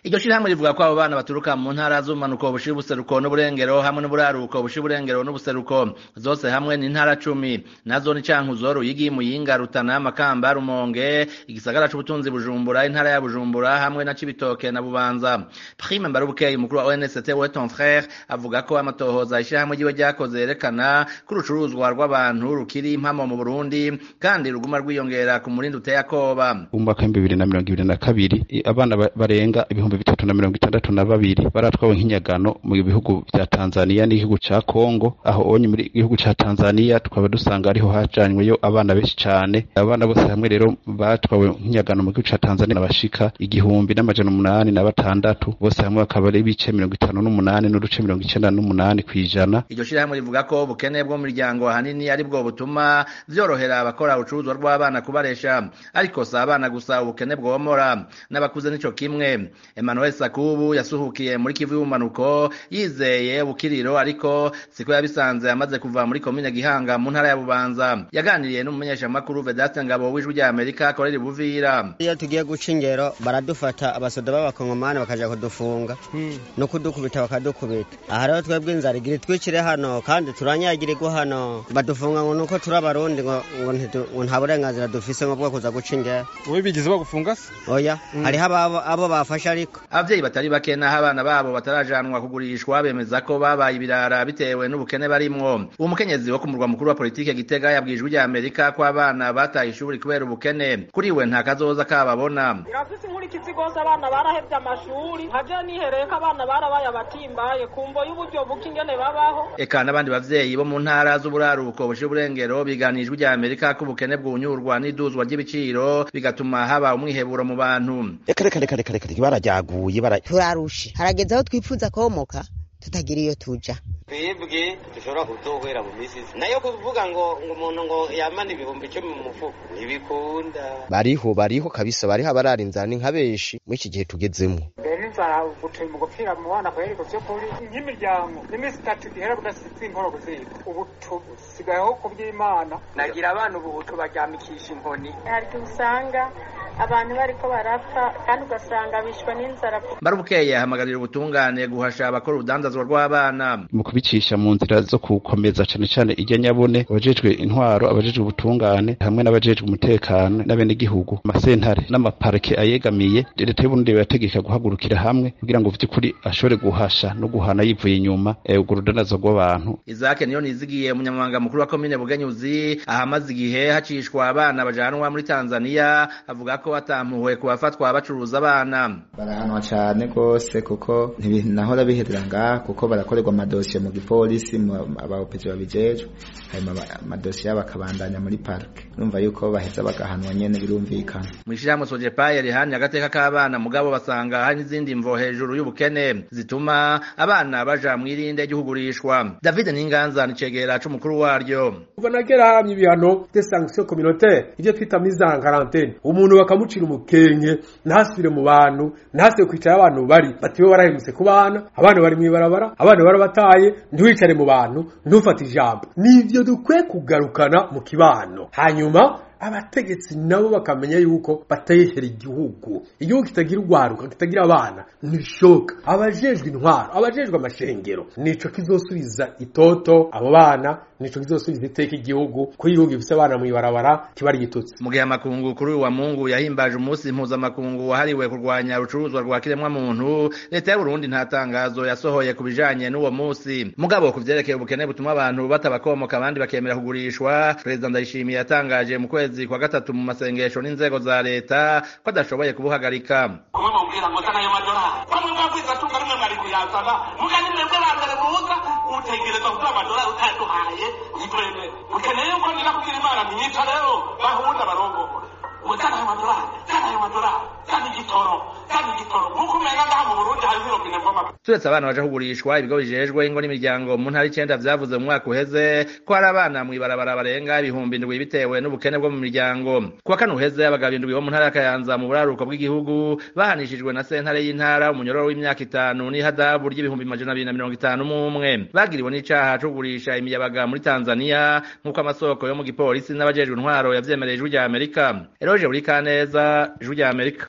iryo shirahamwe rivuga ko abo bana baturuka mu ntara z'ubumanuko bushira ubuseruko n'uburengero hamwe n'uburaruko bushira uburengero n'ubuseruko zose hamwe ni intara cumi nazo ni cankuzo ruyigi muyinga rutana makamba rumonge igisagara c'ubutunzi bujumbura intara ya bujumbura hamwe na cibitoke na bubanza prime mbarubukeye umukuru wa onst we ton frere avuga ko amatohoza ishirahamwe ryiwe ryakoze yerekana ko urucuruzwa rw'abantu rukiri impamo mu burundi kandi ruguma rwiyongera ku murindi uteye akoba mu mwaka w'ibihumbi bibiri na mirongo ibiri na kabiri abana barenga ibihumbi bitatu na mirongo itandatu na babiri baratwawe nk'inyagano mu bihugu vya tanzaniya n'igihugu ca kongo aho onye muri igihugu ca tanzaniya tukaba dusanga ariho hajanyweyo abana benshi cane abana bose hamwe rero batwawe nk'inyagano mu gihugu ca tanzaniya bashika igihumbi n'amajana umunani na batandatu bose hamwe bakaba ari ibice mirongo itanu n'umunani n'uduce mirongo icenda n'umunani kw'ijana iryo shirahamwe rivuga ko ubukene bwo mu miryango ahanini ari bwo butuma vyorohera abakora urucuruzwa rw'abana kubaresha ariko si abana gusa ubukene bwomora n'abakuze nico kimwe emmanuel sakubu yasuhukiye muri kivu y'ubumanuko yizeye bukiriro ariko siko yabisanze amaze kuva muri komine gihanga mu ntara ya bubanza yaganiriye n'umumenyeshamakuru vedaste ngabo w'ijwi rya amerika akorera ibuvira iyo tugiye guca ingero baradufata abasoda b'abakongomani bakaja kudufunga no kudukubita bakadukubita aha rero twebwe inzara igira itwicire hano kandi turanyagirirwa hano badufunga ngo nuko turi abarundi ngo ngo nta burenganzira dufise ngo bwo kuza guca ingero wowe bigize bagufunga se oya hariho abo bafashe ariko abavyeyi batari bake naho abana babo batarajanwa kugurishwa bemeza ko babaye ibirara bitewe n'ubukene barimwo uwo mukenyezi wo ku murwa mukuru wa politike gitega yabwijwe rya amerika ko abana bataye ishuri kubera ubukene kuri we nta kazoza kababona irafise inkurikizi rwose abana barahevye amashuri nkaje nihereye ko abana barabaye abatimbaye kumvo y'uburyo buke ingene babaho eka n'abandi bavyeyi bo mu ntara z'uburaruko bushira uburengero biganijwe rya amerika ko ubukene bwunyurwa n'iduzwa ry'ibiciro bigatuma haba umwiheburo mu bantu reka reka reka reka reka barajyaguye bara turarushe harageze aho twifuza komoka tutagira iyo tuja twebwe dushobora kuzohera mu misi nayo kuvuga ngo ngo umuntu ngo yamana ibihumbi icumi mu mufuko ntibikunda bariho bariho kabisa bariho abarara inzara ni nka benshi muri iki gihe tugezemo inzara gutuma mu gupfira mu bana kweri ku by'ukuri nk'imiryango iminsi itatu ihera budasize inkoro kuziga ubu tusigayeho ku by'imana nagira abana ubu tubaryamikisha inkoni hari usanga abantu bariko barapfa kandi ugasanga bishwe n'inzara barubukeye ahamagarira ubutungane guhasha abakora urudandazwa rw'abana mu kubicisha mu nzira zo gukomeza cane cane irya nyabone abajejwe intwaro abajejwe ubutungane hamwe n'abajejwe umutekano n'abenegihugu amasentare n'amaparike ayegamiye leta y'uburundi birategeka guhagurukira hamwe kugira ngo vy'ukuri ashobore guhasha no guhana yivuye inyuma urwo rudandazwa rw'abantu izake niyo nizigiye umunyamabanga mukuru wa komine bugenyuzi ahamaze igihe hacishwa abana bajanwa muri tanzaniya avuga ko batampuwe ku bafatwa bacuruza abana barahanwa cane rwose kuko ntibinahora biherera ngaha kuko barakorerwa amadosiye mu gipolisi abaopezi babijejwe hanyuma amadosiye yabo akabandanya muri parike urumva yuko baheza bagahanwa nyene birumvikana mw'ishirahamwe sojepaye rihanye agateka k'abana mugabo basanga hari n'izindi mvo hejuru y'ubukene zituma abana baja mw'irinde ry'ukugurishwa david ninganza ni cegera c'umukuru waryo kuva nagera haramye ibihano de sanction communautaire ivyo twita mise en quarantaine umuntu bakamucira umukenke ntasubire mu bantu ntasibe kwicara abantu bari batiwe barahemutse ku bana abana bari mw'ibarabara abana barabataye ntiwicare mu bantu ntufate ijambo nivyo dukwiye kugarukana mu kibano hanyuma abategetsi nabo bakamenya yuko batayehera igihugu igihugu kitagira urwaruka kitagira abana ntibishoboka abajejwe intwaro abajejwe amashengero nico kizosubiza itoto abo bana nico kizosubiza iteka igihugu ko igihugu gifise abana mw'ibarabara kiba ari igitutsi mu gihe amakungu kuri uyu wa mungu yahimbaje umunsi mpuzamakungu wahariwe kurwanya urucuruzwa rwa kiremwa muntu leta y'uburundi nta tangazo yasohoye ku bijanye n'uwo munsi mugabo ku vyerekeye ubukene butuma abantu batabakomoka abandi bakemera kugurishwa perezida ndayishimiye yatangaje mu kwezi kwezi kwa gatatu mu masengesho n'inzego za leta ko adashoboye kubuhagarika kumwe mubwira ngo zana ayo madolari bamwe mwabwiza tunga rimwe mwari kuyazana muga ni mwebwe ba mbere muza utegereza kuduha amadolari utayaduhaye ntitwemere mukeneye yuko nira kugira imana myica rero bahunda barongora ngo zana ayo madolari zana ayo madolari zana igitoro zana igitoro nk'uko umenga ngaha mu burundi hari zirobine voma turetse abana baje kugurishwa ibigo bijejwe ingo n'imiryango mu ntara icenda vyavuze mu mwaka uheze ko hari abana mw'ibarabara barenga ibihumbi indwi bitewe n'ubukene bwo mu miryango kuwa kane uheze abagabo indwi bo mu ntara ya kayanza mu buraruko bw'igihugu bahanishijwe na sentare y'intara umunyororo w'imyaka itanu n'ihadabu ry'ibihumbi majana abiri na mirongo itanu n'umwe bagiriwe n'icaha co kugurisha imiyabaga muri tanzaniya nk'uko amasoko yo mu gipolisi n'abajejwe intwaro yavyemereye ijwi rya amerika eroje buri kaneza ijwi rya amerika